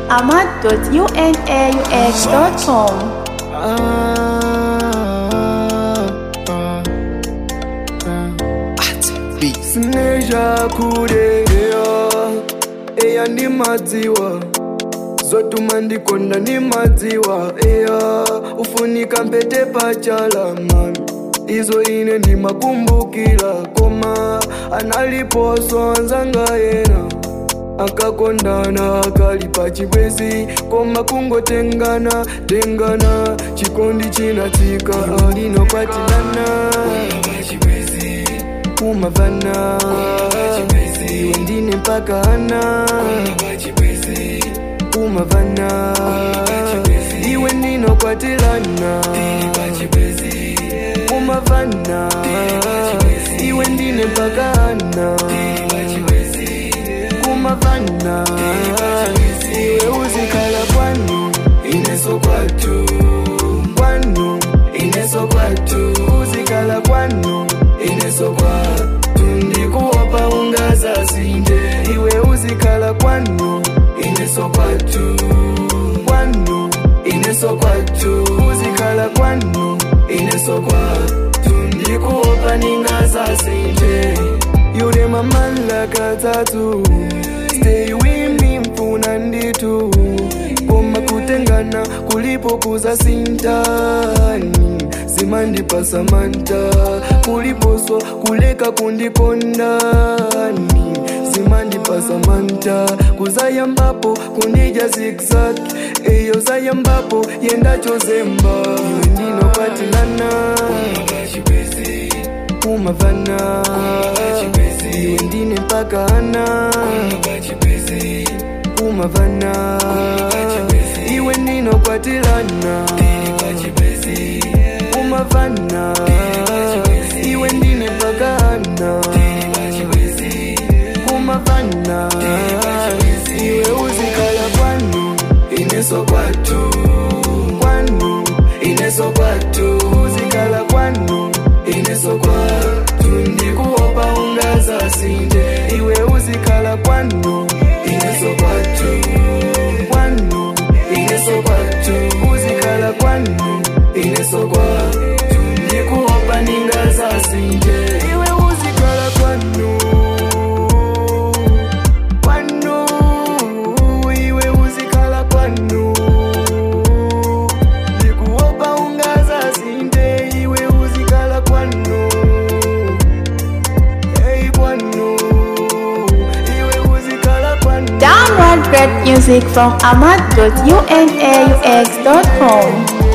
ahmad.unaux.com. sineja kudeya eya ndi madziwa zotuma ndikonda ndi madziwa eya ufunika mpete pachala mami izo ine ndimakumbukira koma analiposo anzanga yena akakondana akali pachibwezi koma kungotengana tengana chikondi chinatsika alinopatilana kumavana iwe ndine mpaka ana kumavana iwe ndinokwatilana kumavana iwe ndine mpaka ana kumavana iwe uzikhala kwanu ineso kwatu kwanu ineso kwatu uzikhala kwanu ineso kwatu ndikuopa ungazasinde iwe uzikhala kwanu ineso kwatu kwanu ineso kwatu uzikhala kwanu ineso kwatu ndikuopa ningazasinde yule mamala katatu stay with me mfuna nditu koma kutengana kulipokuza sintani zimandipa samanta kuliposwa kuleka kundikondani zimandipa samanta kuzayambapo kundija zigzag eyo zayambapo yendacho zemba iwe ndinokwatilana kumavana iwe ndine mpaka ana kumavana iwe ndinokwatilana kumavana iwe ndine mpaka ana kumavana iwe uzikhala kwanu ineso kwatu kwanu ineso kwatu uzikhala kwanu ineso kwatu ndikuopa ungazasinde iwe uzikhala kwanu ineso kwatu kwanu ineso kwatu uzikhala kwanu ineso kwatu ndikuopa ningazasinde iwe uzikhala kwanu kwanu iwe uzikhala kwanu ndikuopa ungazasinde iwe uzikhala kwanu hey kwanu iwe uzikhala kwanu Download great music from ahmad.unaux.com.